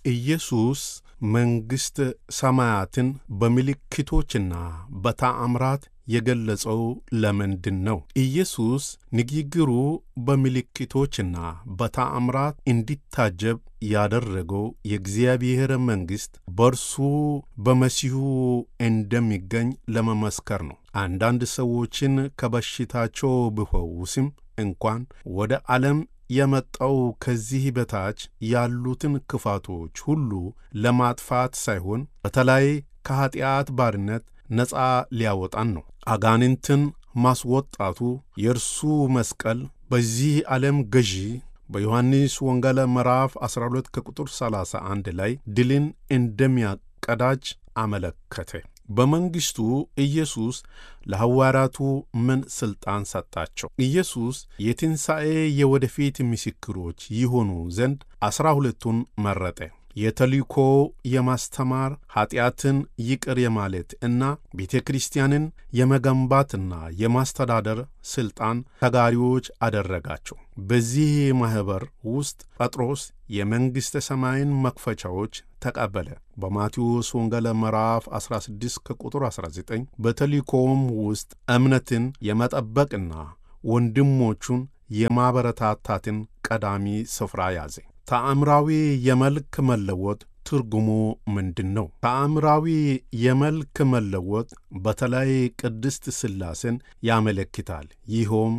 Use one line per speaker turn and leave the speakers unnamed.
ኢየሱስ መንግሥተ ሰማያትን በምልክቶችና በተአምራት የገለጸው ለምንድን ነው? ኢየሱስ ንግግሩ በምልክቶችና በተአምራት እንዲታጀብ ያደረገው የእግዚአብሔር መንግሥት በእርሱ በመሲሁ እንደሚገኝ ለመመስከር ነው። አንዳንድ ሰዎችን ከበሽታቸው ቢፈውስም እንኳን ወደ ዓለም የመጣው ከዚህ በታች ያሉትን ክፋቶች ሁሉ ለማጥፋት ሳይሆን በተለይ ከኀጢአት ባርነት ነፃ ሊያወጣን ነው። አጋንንትን ማስወጣቱ የእርሱ መስቀል በዚህ ዓለም ገዢ በዮሐንስ ወንጌል ምዕራፍ 12 ከቁጥር 31 ላይ ድልን እንደሚያቀዳጅ አመለከተ። በመንግሥቱ ኢየሱስ ለሐዋርያቱ ምን ሥልጣን ሰጣቸው? ኢየሱስ የትንሣኤ የወደፊት ምስክሮች ይሆኑ ዘንድ ዐሥራ ሁለቱን መረጠ። የተልእኮ የማስተማር ኀጢአትን ይቅር የማለት እና ቤተ ክርስቲያንን የመገንባትና የማስተዳደር ሥልጣን ተጋሪዎች አደረጋቸው። በዚህ ማኅበር ውስጥ ጴጥሮስ የመንግሥተ ሰማይን መክፈቻዎች ተቀበለ። በማቴዎስ ወንጌል ምዕራፍ 16 ከቁጥር 19 በተልእኮውም ውስጥ እምነትን የመጠበቅና ወንድሞቹን የማበረታታትን ቀዳሚ ስፍራ ያዘ። ተአምራዊ የመልክ መለወጥ ትርጉሙ ምንድን ነው? ተአምራዊ የመልክ መለወጥ በተለይ ቅድስት ሥላሴን ያመለክታል። ይኸውም